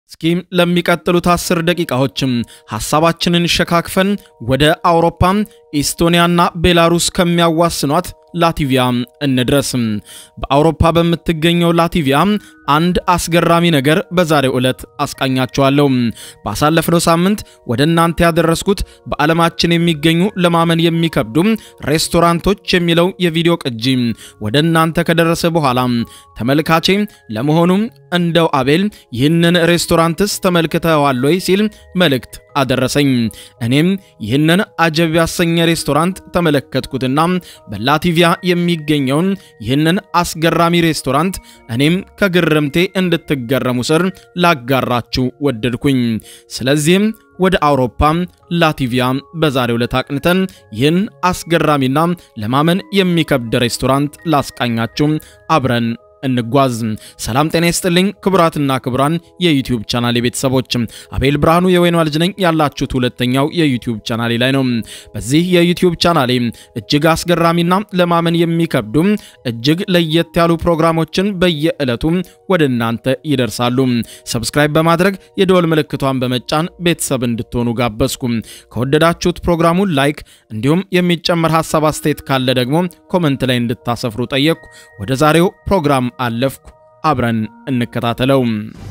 እስኪ ለሚቀጥሉት አስር ደቂቃዎችም ሐሳባችንን ሸካክፈን ወደ አውሮፓ ኢስቶኒያና ቤላሩስ ከሚያዋስኗት ላቲቪያ እንድረስ። በአውሮፓ በምትገኘው ላቲቪያ አንድ አስገራሚ ነገር በዛሬው ዕለት አስቃኛቸዋለሁ። ባሳለፍነው ሳምንት ወደ እናንተ ያደረስኩት በዓለማችን የሚገኙ ለማመን የሚከብዱ ሬስቶራንቶች የሚለው የቪዲዮ ቅጂ ወደ እናንተ ከደረሰ በኋላ ተመልካቼ ለመሆኑ እንደው አቤል ይህንን ሬስቶራንትስ ተመልክተዋል ወይ ሲል መልእክት አደረሰኝ። እኔም ይህንን አጀብ ያሰኘ ሬስቶራንት ተመለከትኩትና በላቲቪያ የሚገኘውን ይህንን አስገራሚ ሬስቶራንት እኔም ከግርምቴ እንድትገረሙ ስር ላጋራችሁ ወደድኩኝ። ስለዚህም ወደ አውሮፓ ላቲቪያ በዛሬው ዕለት አቅንተን ይህን አስገራሚና ለማመን የሚከብድ ሬስቶራንት ላስቃኛችሁ አብረን እንጓዝ። ሰላም ጤና ይስጥልኝ ክቡራትና ክቡራን የዩቲዩብ ቻናሌ ቤተሰቦች፣ አቤል ብርሃኑ የወይኗ ልጅ ነኝ። ያላችሁት ሁለተኛው የዩቲዩብ ቻናሌ ላይ ነው። በዚህ የዩቲዩብ ቻናሌ እጅግ አስገራሚና ለማመን የሚከብዱ እጅግ ለየት ያሉ ፕሮግራሞችን በየዕለቱ ወደ እናንተ ይደርሳሉ። ሰብስክራይብ በማድረግ የደወል ምልክቷን በመጫን ቤተሰብ እንድትሆኑ ጋበዝኩ። ከወደዳችሁት ፕሮግራሙን ላይክ፣ እንዲሁም የሚጨመር ሀሳብ አስተያየት ካለ ደግሞ ኮመንት ላይ እንድታሰፍሩ ጠየቅኩ። ወደ ዛሬው ፕሮግራም አለፍኩ። አብረን እንከታተለው።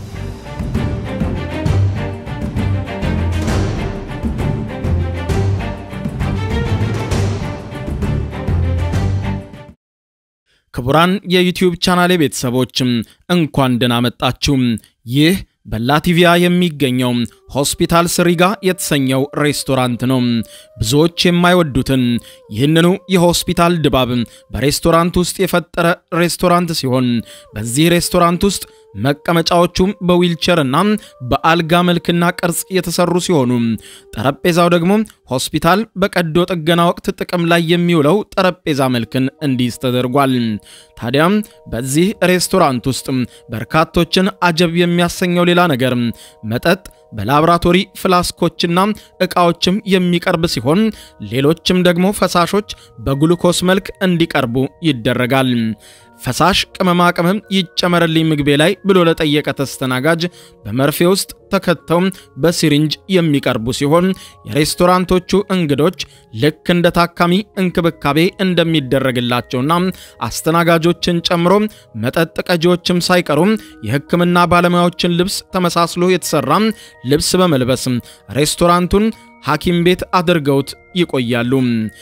ክቡራን የዩቲዩብ ቻናሌ ቤተሰቦችም እንኳን ደህና መጣችሁ። ይህ በላቲቪያ የሚገኘው ሆስፒታል ስሪጋ የተሰኘው ሬስቶራንት ነው። ብዙዎች የማይወዱትን ይህንኑ የሆስፒታል ድባብ በሬስቶራንት ውስጥ የፈጠረ ሬስቶራንት ሲሆን በዚህ ሬስቶራንት ውስጥ መቀመጫዎቹም በዊልቸርና በአልጋ መልክና ቅርጽ የተሰሩ ሲሆኑ ጠረጴዛው ደግሞ ሆስፒታል በቀዶ ጥገና ወቅት ጥቅም ላይ የሚውለው ጠረጴዛ መልክን እንዲይዝ ተደርጓል። ታዲያም በዚህ ሬስቶራንት ውስጥ በርካቶችን አጀብ የሚያሰኘው ሌላ ነገር መጠጥ በላብራቶሪ ፍላስኮችና ዕቃዎችም የሚቀርብ ሲሆን ሌሎችም ደግሞ ፈሳሾች በግሉኮስ መልክ እንዲቀርቡ ይደረጋል። ፈሳሽ ቅመማ ቅመም ይጨመርልኝ ምግቤ ላይ ብሎ ለጠየቀ ተስተናጋጅ በመርፌ ውስጥ ተከተው በሲሪንጅ የሚቀርቡ ሲሆን የሬስቶራንቶቹ እንግዶች ልክ እንደ ታካሚ እንክብካቤ እንደሚደረግላቸውና አስተናጋጆችን ጨምሮ መጠጥ ቀጂዎችም ሳይቀሩ የሕክምና ባለሙያዎችን ልብስ ተመሳስሎ የተሰራ ልብስ በመልበስ ሬስቶራንቱን ሐኪም ቤት አድርገውት ይቆያሉ።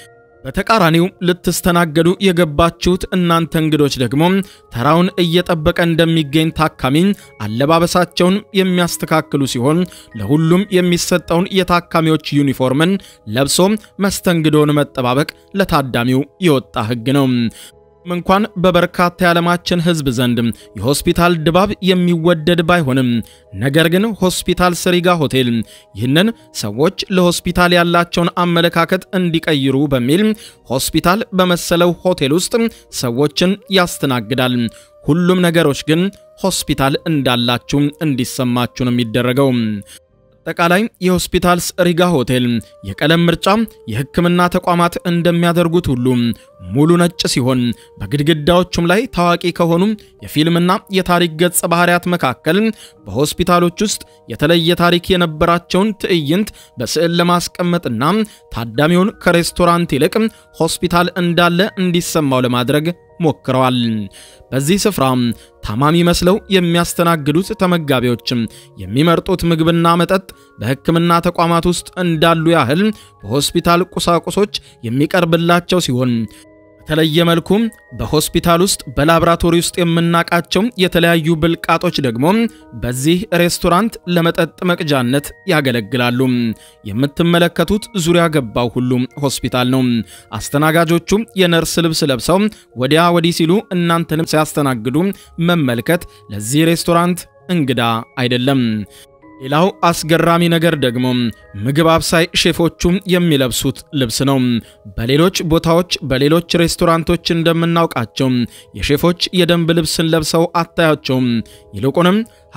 በተቃራኒው ልትስተናገዱ የገባችሁት እናንተ እንግዶች ደግሞ ተራውን እየጠበቀ እንደሚገኝ ታካሚ አለባበሳቸውን የሚያስተካክሉ ሲሆን ለሁሉም የሚሰጠውን የታካሚዎች ዩኒፎርምን ለብሶ መስተንግዶውን መጠባበቅ ለታዳሚው የወጣ ሕግ ነው። እንኳን በበርካታ የዓለማችን ሕዝብ ዘንድ የሆስፒታል ድባብ የሚወደድ ባይሆንም ነገር ግን ሆስፒታል ስሪጋ ሆቴል ይህንን ሰዎች ለሆስፒታል ያላቸውን አመለካከት እንዲቀይሩ በሚል ሆስፒታል በመሰለው ሆቴል ውስጥ ሰዎችን ያስተናግዳል። ሁሉም ነገሮች ግን ሆስፒታል እንዳላችሁ እንዲሰማችሁ ነው የሚደረገው። አጠቃላይ የሆስፒታል ስሪጋ ሆቴል የቀለም ምርጫ የሕክምና ተቋማት እንደሚያደርጉት ሁሉ ሙሉ ነጭ ሲሆን በግድግዳዎቹም ላይ ታዋቂ ከሆኑ የፊልምና የታሪክ ገጸ ባህሪያት መካከል በሆስፒታሎች ውስጥ የተለየ ታሪክ የነበራቸውን ትዕይንት በስዕል ለማስቀመጥና ታዳሚውን ከሬስቶራንት ይልቅ ሆስፒታል እንዳለ እንዲሰማው ለማድረግ ሞክረዋል። በዚህ ስፍራ ታማሚ መስለው የሚያስተናግዱት ተመጋቢዎችም የሚመርጡት ምግብና መጠጥ በሕክምና ተቋማት ውስጥ እንዳሉ ያህል በሆስፒታል ቁሳቁሶች የሚቀርብላቸው ሲሆን በተለየ መልኩ በሆስፒታል ውስጥ በላብራቶሪ ውስጥ የምናውቃቸው የተለያዩ ብልቃጦች ደግሞ በዚህ ሬስቶራንት ለመጠጥ መቅጃነት ያገለግላሉ። የምትመለከቱት ዙሪያ ገባው ሁሉም ሆስፒታል ነው። አስተናጋጆቹ የነርስ ልብስ ለብሰው ወዲያ ወዲህ ሲሉ እናንተንም ሲያስተናግዱ መመልከት ለዚህ ሬስቶራንት እንግዳ አይደለም። ሌላው አስገራሚ ነገር ደግሞ ምግብ አብሳይ ሼፎቹ የሚለብሱት ልብስ ነው። በሌሎች ቦታዎች በሌሎች ሬስቶራንቶች እንደምናውቃቸው የሼፎች የደንብ ልብስን ለብሰው አታያቸውም። ይልቁንም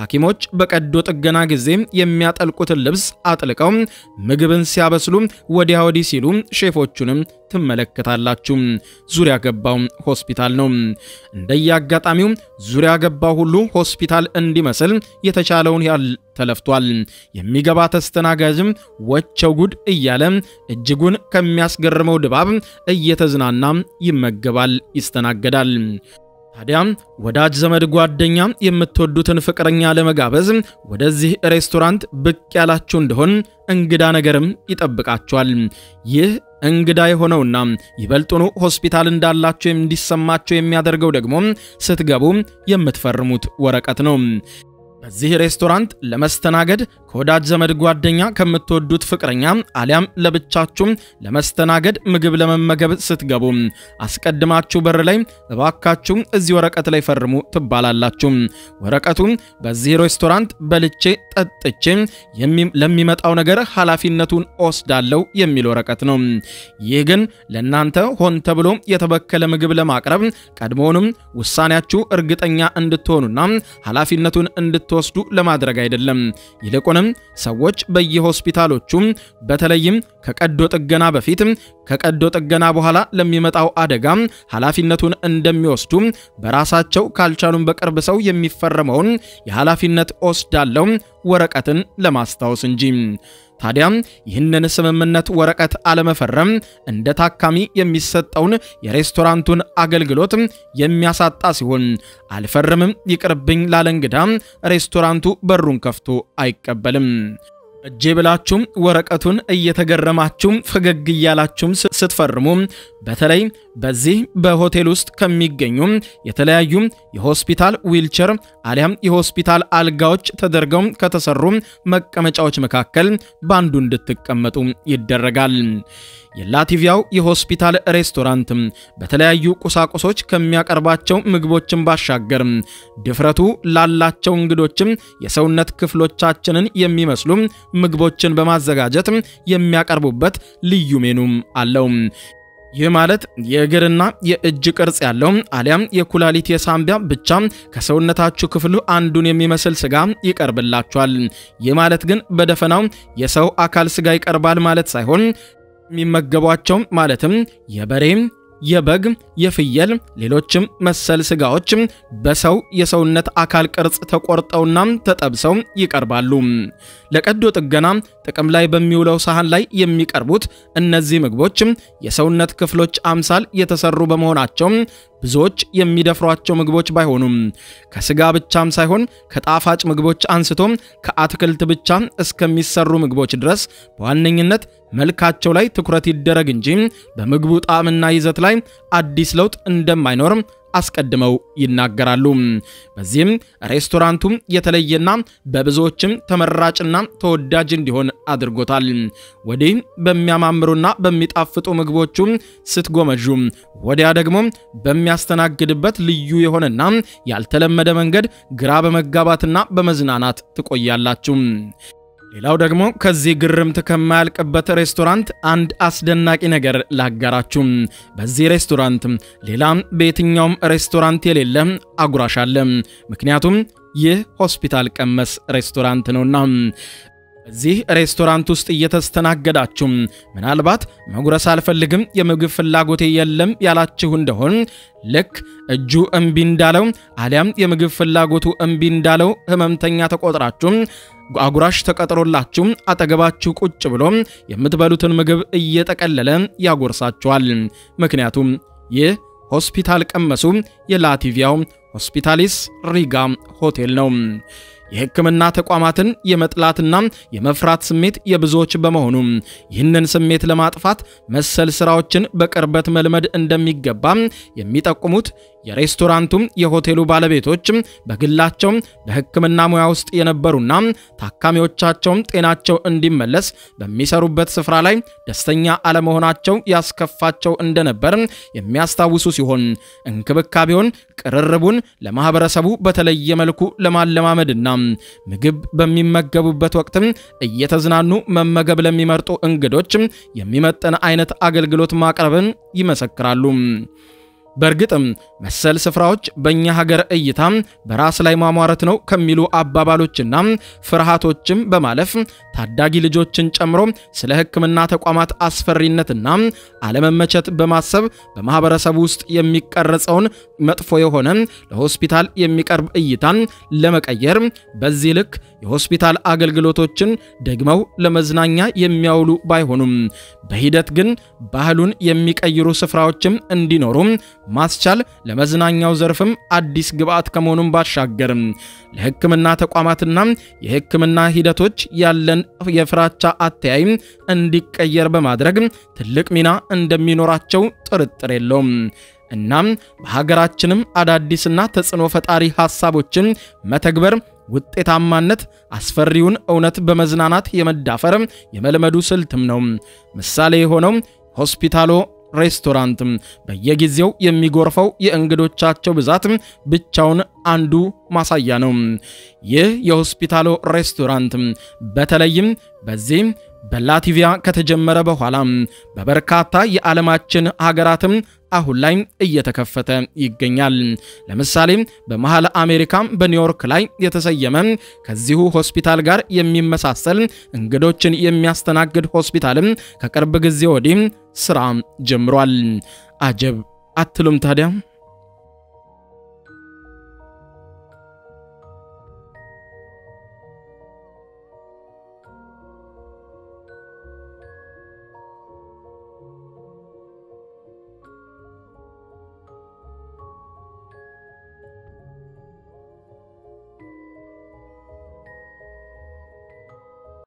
ሐኪሞች በቀዶ ጥገና ጊዜ የሚያጠልቁትን ልብስ አጥልቀው ምግብን ሲያበስሉ ወዲያ ወዲህ ሲሉ ሼፎቹንም ትመለከታላችሁ። ዙሪያ ገባው ሆስፒታል ነው። እንደየአጋጣሚው ዙሪያ ገባው ሁሉ ሆስፒታል እንዲመስል የተቻለውን ያህል ተለፍቷል። የሚገባ ተስተናጋጅም ወቸው ጉድ እያለ እጅጉን ከሚያስገርመው ድባብ እየተዝናና ይመገባል፣ ይስተናገዳል። ታዲያ ወዳጅ ዘመድ፣ ጓደኛ የምትወዱትን ፍቅረኛ ለመጋበዝ ወደዚህ ሬስቶራንት ብቅ ያላችሁ እንደሆን እንግዳ ነገርም ይጠብቃችኋል። ይህ እንግዳ የሆነውና ይበልጡኑ ሆስፒታል እንዳላችሁ እንዲሰማችሁ የሚያደርገው ደግሞ ስትገቡ የምትፈርሙት ወረቀት ነው። በዚህ ሬስቶራንት ለመስተናገድ ከወዳጅ ዘመድ ጓደኛ ከምትወዱት ፍቅረኛ አሊያም ለብቻችሁ ለመስተናገድ ምግብ ለመመገብ ስትገቡ አስቀድማችሁ በር ላይ እባካችሁ እዚህ ወረቀት ላይ ፈርሙ ትባላላችሁ። ወረቀቱ በዚህ ሬስቶራንት በልቼ ጠጥቼ ለሚመጣው ነገር ኃላፊነቱን ወስዳለሁ የሚል ወረቀት ነው። ይህ ግን ለእናንተ ሆን ተብሎ የተበከለ ምግብ ለማቅረብ ቀድሞውንም ውሳኔያችሁ እርግጠኛ እንድትሆኑና ኃላፊነቱን እንድትወስዱ ለማድረግ አይደለም። ይልቁንም ሰዎች በየሆስፒታሎቹ በተለይም ከቀዶ ጥገና በፊት ከቀዶ ጥገና በኋላ ለሚመጣው አደጋ ኃላፊነቱን እንደሚወስዱ በራሳቸው ካልቻሉም በቅርብ ሰው የሚፈረመውን የኃላፊነት ወስዳለው ወረቀትን ለማስታወስ እንጂ። ታዲያ ይህንን ስምምነት ወረቀት አለመፈረም እንደ ታካሚ የሚሰጠውን የሬስቶራንቱን አገልግሎት የሚያሳጣ ሲሆን አልፈርምም ይቅርብኝ ላለ እንግዳ ሬስቶራንቱ በሩን ከፍቶ አይቀበልም። እጄ ብላችሁም ወረቀቱን እየተገረማችሁም ፈገግ እያላችሁም ስትፈርሙ በተለይ በዚህ በሆቴል ውስጥ ከሚገኙ የተለያዩ የሆስፒታል ዊልቸር አሊያም የሆስፒታል አልጋዎች ተደርገው ከተሰሩ መቀመጫዎች መካከል በአንዱ እንድትቀመጡ ይደረጋል። የላቲቪያው የሆስፒታል ሬስቶራንት በተለያዩ ቁሳቁሶች ከሚያቀርባቸው ምግቦችን ባሻገር ድፍረቱ ላላቸው እንግዶችም የሰውነት ክፍሎቻችንን የሚመስሉ ምግቦችን በማዘጋጀት የሚያቀርቡበት ልዩ ሜኑም አለው። ይህ ማለት የእግርና የእጅ ቅርጽ ያለው አሊያም የኩላሊት የሳምቢያ ብቻ ከሰውነታችሁ ክፍሉ አንዱን የሚመስል ስጋ ይቀርብላችኋል። ይህ ማለት ግን በደፈናው የሰው አካል ስጋ ይቀርባል ማለት ሳይሆን የሚመገቧቸው ማለትም የበሬ የበግ፣ የፍየል፣ ሌሎችም መሰል ስጋዎች በሰው የሰውነት አካል ቅርጽ ተቆርጠውና ተጠብሰው ይቀርባሉ። ለቀዶ ጥገና ጥቅም ላይ በሚውለው ሳህን ላይ የሚቀርቡት እነዚህ ምግቦች የሰውነት ክፍሎች አምሳል የተሰሩ በመሆናቸው ብዙዎች የሚደፍሯቸው ምግቦች ባይሆኑም ከስጋ ብቻም ሳይሆን ከጣፋጭ ምግቦች አንስቶ ከአትክልት ብቻ እስከሚሰሩ ምግቦች ድረስ በዋነኝነት መልካቸው ላይ ትኩረት ይደረግ እንጂ በምግቡ ጣዕምና ይዘት ላይ አዲስ ለውጥ እንደማይኖር አስቀድመው ይናገራሉ። በዚህም ሬስቶራንቱ የተለየና በብዙዎችም ተመራጭና ተወዳጅ እንዲሆን አድርጎታል። ወዲህ በሚያማምሩና በሚጣፍጡ ምግቦቹ ስትጎመዡ፣ ወዲያ ደግሞ በሚያስተናግድበት ልዩ የሆነና ያልተለመደ መንገድ ግራ በመጋባትና በመዝናናት ትቆያላችሁ። ሌላው ደግሞ ከዚህ ግርምት ከማያልቅበት ሬስቶራንት አንድ አስደናቂ ነገር ላጋራችሁ። በዚህ ሬስቶራንት ሌላም በየትኛውም ሬስቶራንት የሌለ አጉራሽ አለ። ምክንያቱም ይህ ሆስፒታል ቀመስ ሬስቶራንት ነውና። በዚህ ሬስቶራንት ውስጥ እየተስተናገዳችሁ ምናልባት መጉረስ አልፈልግም፣ የምግብ ፍላጎቴ የለም ያላችሁ እንደሆን ልክ እጁ እምቢ እንዳለው አሊያም የምግብ ፍላጎቱ እምቢ እንዳለው ህመምተኛ ተቆጥራችሁ አጉራሽ ተቀጥሮላችሁ አጠገባችሁ ቁጭ ብሎ የምትበሉትን ምግብ እየጠቀለለ ያጎርሳችኋል። ምክንያቱም ይህ ሆስፒታል ቀመሱ የላቲቪያው ሆስፒታሊስ ሪጋ ሆቴል ነው። የሕክምና ተቋማትን የመጥላትና የመፍራት ስሜት የብዙዎች በመሆኑ ይህንን ስሜት ለማጥፋት መሰል ስራዎችን በቅርበት መልመድ እንደሚገባ የሚጠቁሙት የሬስቶራንቱም የሆቴሉ ባለቤቶች በግላቸው በሕክምና ሙያ ውስጥ የነበሩና ታካሚዎቻቸውም ጤናቸው እንዲመለስ በሚሰሩበት ስፍራ ላይ ደስተኛ አለመሆናቸው ያስከፋቸው እንደነበር የሚያስታውሱ ሲሆን እንክብካቤውን፣ ቅርርቡን ለማህበረሰቡ በተለየ መልኩ ለማለማመድና ምግብ በሚመገቡበት ወቅትም እየተዝናኑ መመገብ ለሚመርጡ እንግዶች የሚመጥን አይነት አገልግሎት ማቅረብን ይመሰክራሉ። በእርግጥም መሰል ስፍራዎች በእኛ ሀገር እይታ በራስ ላይ ማሟረት ነው ከሚሉ አባባሎችና ፍርሃቶችም በማለፍ ታዳጊ ልጆችን ጨምሮ ስለ ሕክምና ተቋማት አስፈሪነትና አለመመቸት በማሰብ በማህበረሰቡ ውስጥ የሚቀረጸውን መጥፎ የሆነ ለሆስፒታል የሚቀርብ እይታን ለመቀየር በዚህ ልክ የሆስፒታል አገልግሎቶችን ደግመው ለመዝናኛ የሚያውሉ ባይሆኑም በሂደት ግን ባህሉን የሚቀይሩ ስፍራዎችም እንዲኖሩ ማስቻል ለመዝናኛው ዘርፍም አዲስ ግብዓት ከመሆኑም ባሻገር ለሕክምና ተቋማትና የሕክምና ሂደቶች ያለን የፍራቻ አተያይ እንዲቀየር በማድረግ ትልቅ ሚና እንደሚኖራቸው ጥርጥር የለውም። እናም በሀገራችንም አዳዲስና ተጽዕኖ ፈጣሪ ሐሳቦችን መተግበር ውጤታማነት አስፈሪውን እውነት በመዝናናት የመዳፈር የመልመዱ ስልትም ነው። ምሳሌ የሆነው ሆስፒታሎ ሬስቶራንት በየጊዜው የሚጎርፈው የእንግዶቻቸው ብዛት ብቻውን አንዱ ማሳያ ነው። ይህ የሆስፒታሎ ሬስቶራንት በተለይም በዚህ በላቲቪያ ከተጀመረ በኋላ በበርካታ የዓለማችን ሀገራትም አሁን ላይ እየተከፈተ ይገኛል። ለምሳሌ በመሃል አሜሪካ በኒውዮርክ ላይ የተሰየመ ከዚሁ ሆስፒታል ጋር የሚመሳሰል እንግዶችን የሚያስተናግድ ሆስፒታልም ከቅርብ ጊዜ ወዲህ ስራ ጀምሯል። አጀብ አትሉም ታዲያ?